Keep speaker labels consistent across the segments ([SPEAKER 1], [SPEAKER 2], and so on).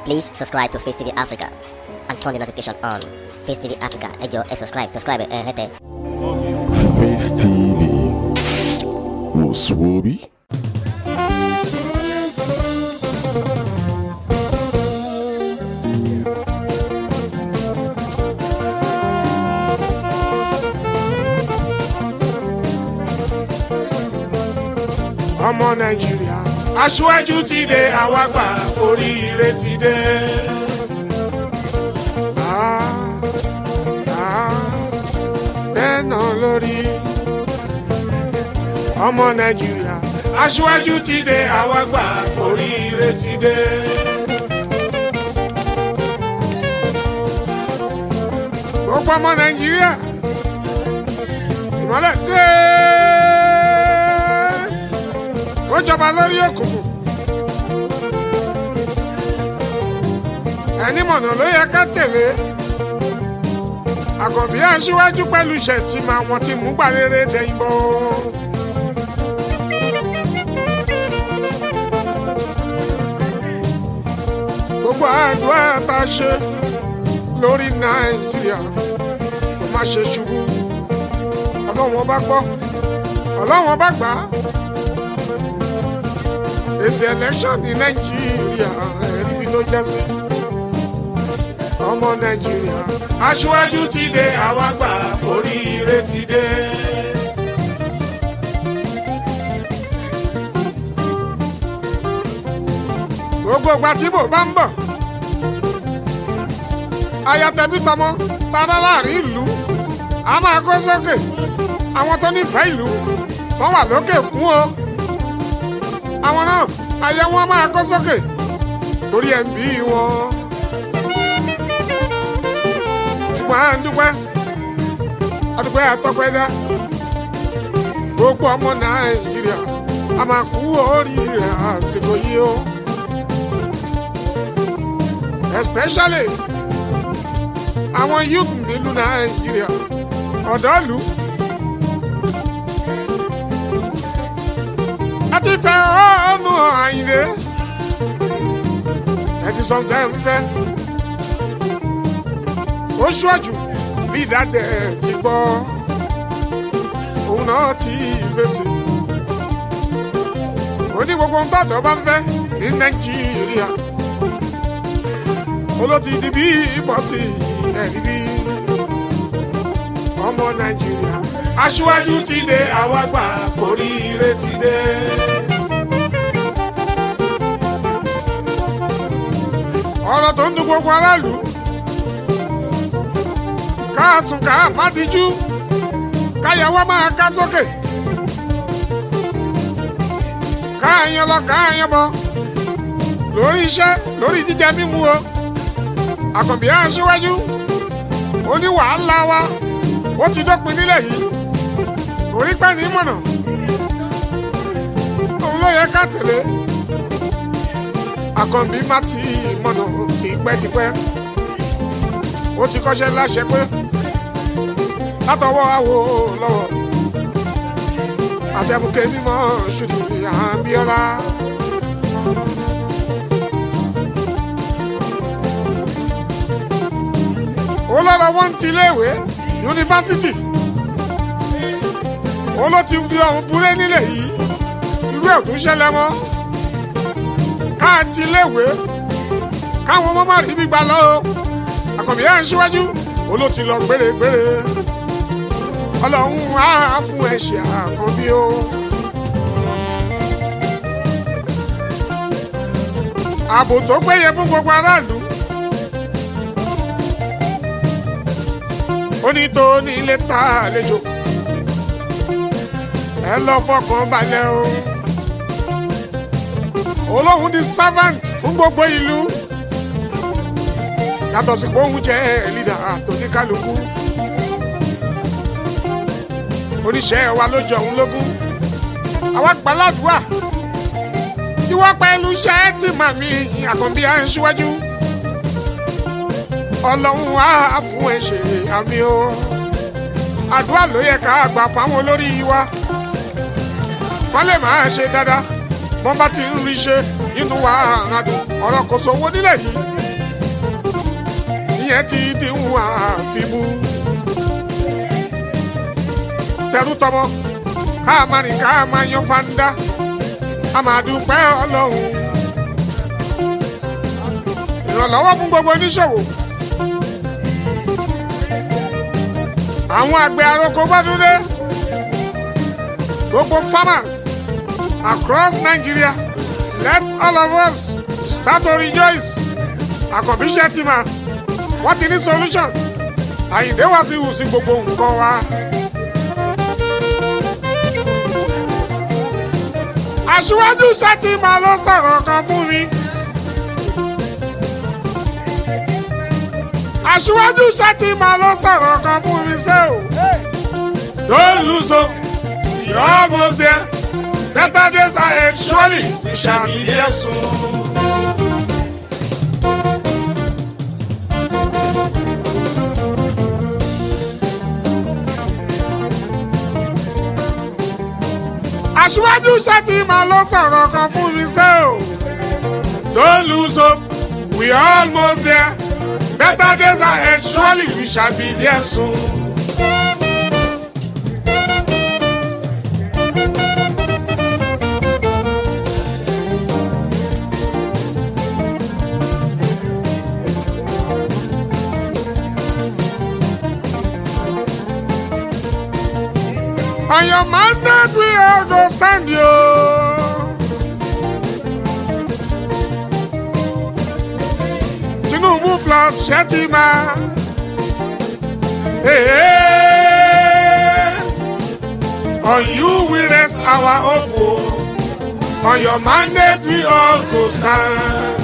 [SPEAKER 1] Please subscribe to Face TV Africa and turn the notification on. Face TV Africa, ẹ jọ̀ọ́ ẹ subscribe, subscribe ẹ hẹ́tẹ̀.
[SPEAKER 2] Face TV was Swoby.
[SPEAKER 3] ọmọ nàìjíríà aṣíwájú ti dé àwa gbà oríire ti dé. Ah, ah, bẹ́ẹ̀ náà lórí ọmọ nàìjíríà aṣíwájú ti dé àwa gbà oríire ti dé. gbogbo ọmọ nàìjíríà ìmọ̀lẹ̀ dé ó jọba lórí òkùnkùn ẹni mọ̀nà ló yẹ ká tẹ̀lé àkànbí aṣíwájú pẹ̀lú ìṣẹ̀tìmọ̀ àwọn tí mú gbàrere dẹ̀yìn bọ̀. gbogbo àdúrà tá a ṣe lórí nàìjíríà kò má ṣe ṣubú ọlọ́wọ́n bá gbọ́ ọlọ́wọ́n bá gbà á èsì election ní nàìjíríà ẹ̀rí bí ló jẹ́ sí. ọmọ nàìjíríà aṣíwájú ti dé àwa gbà oríire ti dé. gbogbo ìgbà tí mo bá ń bọ̀ ayatẹ̀bí tọmọ tara láàrin ìlú a máa kó sókè àwọn tó nífẹ̀ẹ́ ìlú wọ́n wà lókè fún o àwọn náà ayé wọn máa kó sókè torí ẹ̀ ń bí wọn. ṣùgbọ́n à ń dúpẹ́ àdúpẹ́ àtọ́pẹ́dá gbogbo ọmọ nàìjíríà a máa kú oríire àsìkò yìí o. especially àwọn youth nílùú nàìjíríà ọ̀dọ́ ìlú. àti fẹ́ ọ́nù àyìnlé ẹ̀dí sọ̀tẹ́ ń fẹ́ ó ṣọ́jú bí ìdádẹ́ ti gbọ́ òun náà ti fèsì ó ní gbogbo ń tọ́jọ́ bá ń fẹ́ ní nàìjíríà olóòtú di bí ìbọ̀sì ẹ̀rí bí ọmọ nàìjíríà aṣíwájú ti dé àwa gbà oríire ti dé. ọ̀rọ̀ tó ń dùn gbogbo aráàlú káàsùn ká má díjú káyàwó máa ká sókè káàyàn lọ káàyàn bọ lórí iṣẹ́ lórí jíjẹ mímu o àkànbí aṣíwájú ó ní wàhálà wa ó ti dópin nílẹ̀ yìí orí pẹ́ ní mọ̀nà òun ló yẹ ká tẹ̀lé àkànbí má ti mọ̀nà tipẹ́tipẹ́ ó ti kọ́ṣẹ́ láṣẹ pé látọwọ́ àwo lọ́wọ́ àtẹ̀mùkẹ́ mímọ́ ṣùtù àbíọ́lá. ó lọ́rọ̀ wọ́n ti léèwé yunifásitì ó ló ti fi ọ̀hún búrẹ́ nílẹ̀ yìí irú ẹ̀ tún ṣẹlẹ̀ mọ́ káàtì léèwé káwọn ọmọ má rí gbígbà lọ o àkànbí ẹ̀ ń ṣíwájú ó ló ti lọ gbére-gbére ọlọ́run á fún ẹ ṣe àkànbí o. ààbò tó péye fún gbogbo aráàlú ó ní tó ní ilé ta àlejò ẹ lọ fọkàn balẹ̀ o olóhùn di servant fún gbogbo ìlú yàtọ̀ sí pé òun jẹ́ leader àtòníkálukú oníṣẹ́ wa ló jọ òun lógún àwa gbàládùá ìwọ pẹ̀lú iṣẹ́ tí màmí àkànbí à ń ṣíwájú ọlọ́run á fún ẹ ṣe àmì o àdúrà ló yẹ ká gbà fáwọn olórí wa wọ́n lè máa ṣe dáadáa wọ́n bá ti ń rí ṣe inú wa àràdùn ọ̀rọ̀ kò sówó nílẹ̀ yìí ìyẹn ti díhùn àfimú tẹrú tọmọ ká máa rìn ká máa yan fanda a máa dúpẹ́ ọlọ́run ìrànlọ́wọ́ fún gbogbo oníṣòwò àwọn àgbẹ̀ àròkọ bọ́dúndé gbogbo farmers across Nigeria let all of us start to rejoice àkànbí ṣẹ́tìmá wọ́n ti ní solution àyìndé wá sí ìwùsí gbogbo nǹkan wa. aṣíwájú ṣẹ́tìmá ló sọ̀rọ̀ kan fún mi. aṣíwájú ṣẹ́tìmá ló sọ̀rọ̀ kan fún mi ṣé o. don't lose hope you're almost there better days ahead surely we shall be there soon. aṣíwájú ṣètìmọ̀ ló sọ̀rọ̀ kan fún mi ṣé o. don't lose hope we are almost there better days ahead surely we shall be there soon. On your mandate we all go stand you. Tinubu plus Shetima. Hey, hey. On you we rest our hope. oh. On your mandate we all go stand.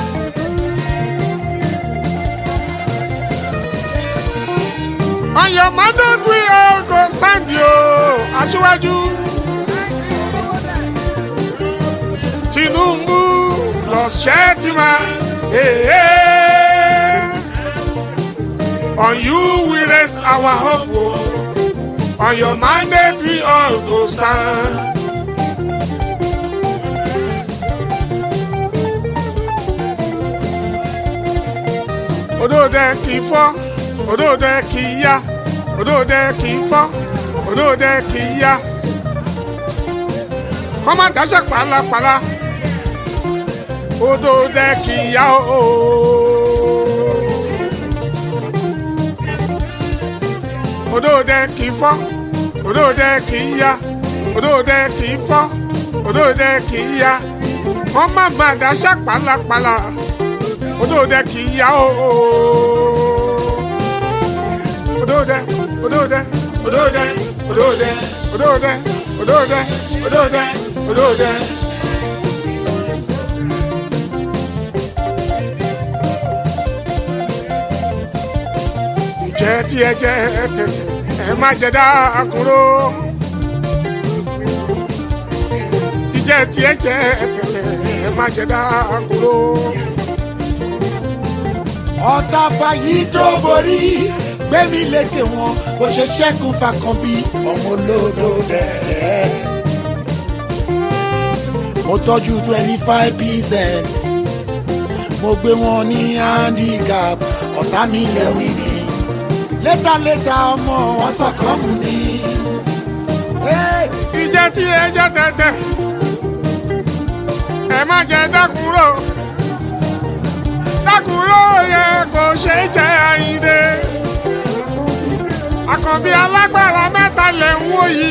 [SPEAKER 3] On your mandate we all go stand yo. Aṣíwájú. Tinubu plus Shetima. Hey, hey. On you we rest our hope. oh. On your mandate we all go stand. Odòdè kì í fọ́, odòdè kì í yá, odòdè kì í fọ́, odòdè kì í yá. Kọ́má dáṣẹ́ pàlàpàlà, odòdè kì í yá ooo. Odòdè kì í fọ́, odòdè kì í yá, odòdè kì í fọ́, odòdè kì í yá. Kọ́má má dáṣẹ́ pàlàpàlà odòdè kì í yá o. odòdè odòdè odòdè odòdè odòdè odòdè odòdè odòdè. ìjẹ́ tí ẹ jẹ́ tètè ẹ má jẹ dákúrò. ìjẹ́ tí ẹ jẹ́ tètè ẹ má jẹ dákúrò
[SPEAKER 4] ọ̀tá fàyí tó borí gbẹ̀mí lékè wọn bó ṣe ṣẹ́kù fàkànbí ọmọ olódò dẹ̀. mo tọ́jú twenty five percent mo gbé wọn ní handicap ọ̀tá mi lẹ́wìn ni létàlétà ọmọ wọn sọ̀kan mu ni.
[SPEAKER 3] ìjẹ́ tí ẹ jẹ́ tẹ̀tẹ̀ ẹ má jẹ dákúrò dákúrò yẹ kò ṣe é jẹ àyíndé àkànbí alágbára mẹ́ta lẹ̀ ń wò yìí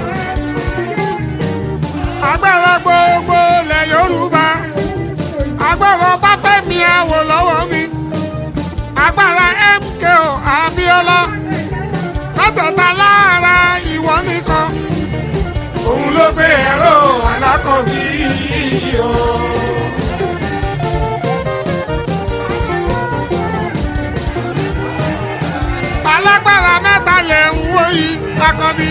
[SPEAKER 3] agbára gbogbo lẹ̀ yorùbá agbára báfẹ́mi àwò lọ́wọ́ mi agbára MKO Abíọ́lá látọ̀tà lára ìwọ nìkan òun ló gbé ẹ̀rọ alákọ̀ọ́bí yìí o. alágbára mẹ́ta lẹ̀ ń wò yìí akọbí.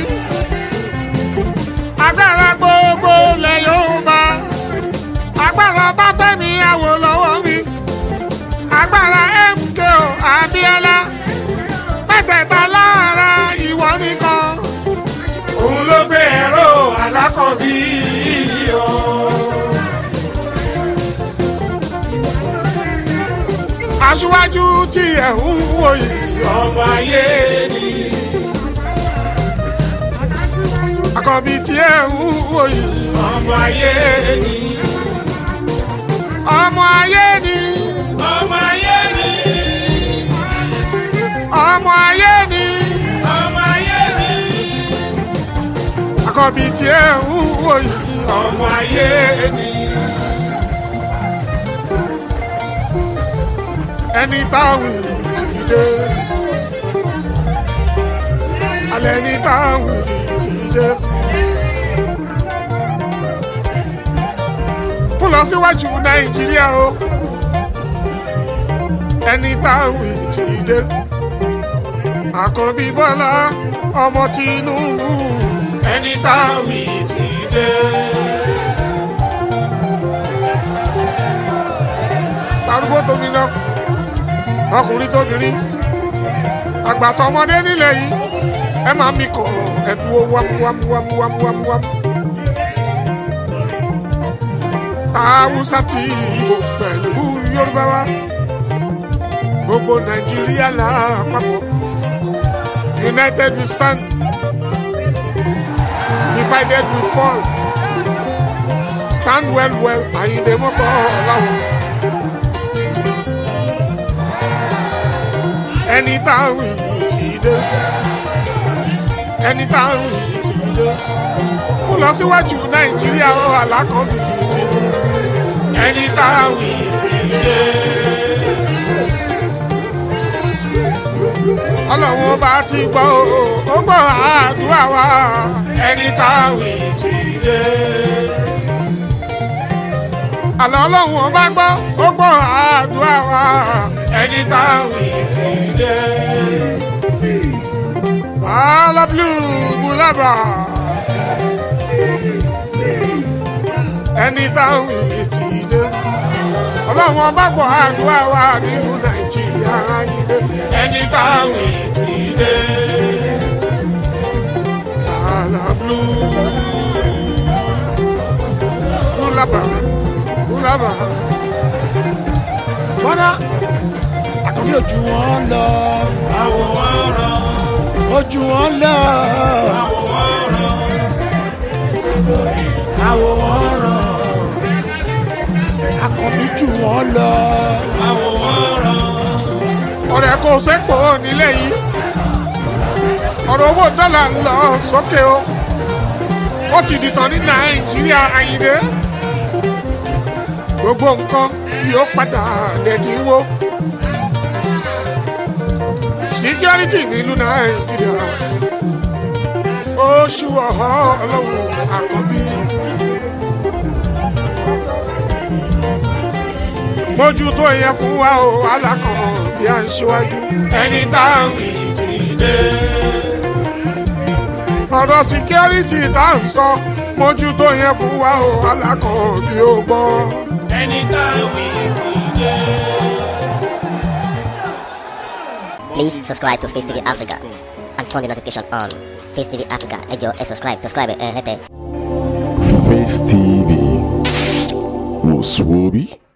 [SPEAKER 3] agbára gbogbo lẹ̀ Yorùbá. agbára Báfẹ́mi Awólọ́wọ̀ mi. agbára MKO Abíọ́lá. mẹ́tẹ̀ẹ̀ta lára ìwọ nìkan. òun ló gbé ẹ̀rọ alákọ̀ọ́bí yìí o. aṣíwájú tí ẹ̀ ń wò yìí ọmọ ayé ni. àkànbí tí ẹ̀ ń wò yìí ọmọ ayé ni. ọmọ ayé ni.
[SPEAKER 5] ọmọ ayé ni
[SPEAKER 3] ọmọ ayé ni.
[SPEAKER 5] ọmọ ayé ni
[SPEAKER 3] àkànbí tí ẹ̀ ń wò yìí ọmọ ayé ni. ẹni táwọn ti dé alẹ́ ní táwọn ti dé. fún lọ síwájú nàìjíríà o ẹni táwọn ti dé. àkànbí bọ́lá ọmọ tinubu ẹni táwọn ti dé. tarúgbó tóbi lọ ọkùnrin tóbìnrin àgbàtọ ọmọdé nílẹ̀ yìí ẹ máa mi kọ ẹdùn wámúwámúwámúwámúwámú. haúsá tí ìbò pẹ̀lú yorùbá wa gbogbo nàìjíríà lápapọ̀ united we stand divided we fall stand well well àyìndé mọ́kọ́ ọ̀làwọ̀. ẹni táwọn yìí ti dé ẹni táwọn yìí ti dé kó lọ síwájú nàìjíríà ó alákọ̀ọ́bí yìí ti dé ẹni táwọn yìí ti dé. ọlọ́run bá ti gbọ́ o ó gbọ́ àdúrà wa ẹni táwọn yìí ti dé. àlọ́ ọlọ́run bá gbọ́ ó gbọ́ àdúrà wa ẹni táwọn yìí ti dé. Ala blue bulaba. Ẹni táwọn yìí ti dé. Ọlọ́run ọba gbọ́ àdúrà wa nínú Nàìjíríà ayílé. Ẹni táwọn yìí ti dé. Ala blue bulaba bulaba.
[SPEAKER 4] bọ́dá àkànbí ojú wọn lọ
[SPEAKER 5] àwòrán
[SPEAKER 4] ojú wọn lọ àwòrán àkànbí jù wọn lọ
[SPEAKER 3] ọ̀rẹ́ kò sẹ́pọ̀ nílẹ̀ yìí ọ̀rọ̀ owó dọ́là ń lọ sókè o ó ti dìtàn ní nàìjíríà àyìnlé gbogbo nǹkan yóò padà dẹ̀dínwó síkírọ́rìtì nílùú nàìjíríà oṣù ọ̀họ́ ọlọ́run àkọ́bí. mójútó yẹn fún wa o alákan bí a ń ṣíwájú ẹni táwọn yìí ti dé. ọ̀rọ̀ síkírọ́rìtì tá à ń sọ mójútó yẹn fún wa o alákan bí ó gbọ́.
[SPEAKER 5] ẹni táwọn ti dé.
[SPEAKER 1] Please subscribe to Face TV Africa and turn the notification on. Face TV Africa, ẹ jọ̀ọ́ ẹ subscribe, subscribe ẹ hẹ́tẹ̀.
[SPEAKER 2] Face TV was Swoby.